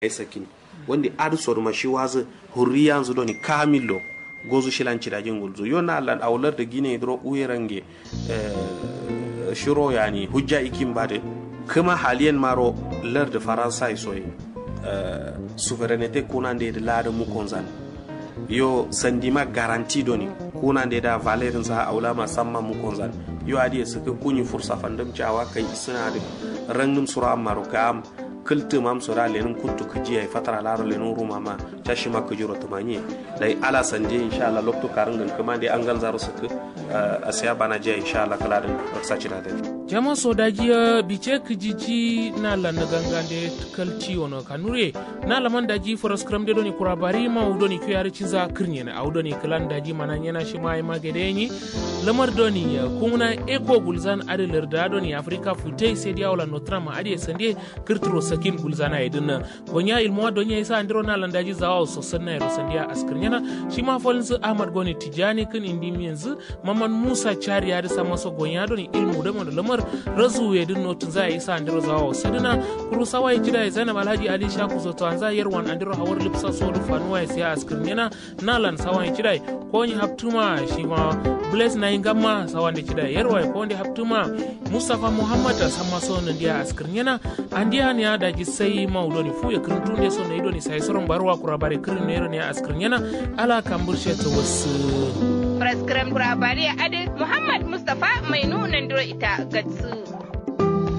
sakin wanda adu sor ma shi wazu hurriya zu doni kamilo gozu shilan cidajin gulzu yo na lan awlar da gine dro uyerange shiro yani hujja ikin bade kuma haliyan maro lar da faransa soyi souveraineté kunande da lada mu konzan yo sandima garanti doni kunande da valerin sa aula ma samma mu konzan yo adi suka kunyi fursa fandam cawa kai suna da rangum sura maro kam kilti mam sura lenin kuntu kiji ay fatara laro lenin ruma ma tashi ma kujiro tumanye dai ala sande insha Allah lokto karin kuma dai an ganzaro suka a siya bana je insha Allah kala din raksa cira da jama sodajiya bice kijiji na la na gangande kalci wono kanure na la man daji foras kram de doni kurabari ma udoni ko yari ciza kirnye na udoni klan daji mana yana shi mai magede ni lamar doni kuna eko gulzan adalar da doni afrika futai sai dia wala notrama ade sande kirtro sakin gulzana idin gonya ilmo donya isa andiro na landaji zawa sosan na sandiya askirnyana shi ma folin su ahmad goni tijani kin indi yanzu maman musa chari ya da maso gonya doni ilmu da da lamar razu ya din notin za a isa andiro zawa sadina kuru sawa ya jira ya zainab alhaji ali shaku zoto an za yarwan andiro hawar lipsa so rufanuwa ya siya askirnyana na lan sawa ya jira ko ni haptuma shi ma bless na ingama sawa da jira yarwa ko ni haptuma mustafa muhammad sama so nandiya askirnyana andiya ne da gi sai maudoni fu ya kirtu ne so ne idoni sai soron barwa kura bare kirin ne ne askrin yana ala kambur she to wasu Praskram kura bare ade Muhammad Mustafa mai nunan duro ita gatsu.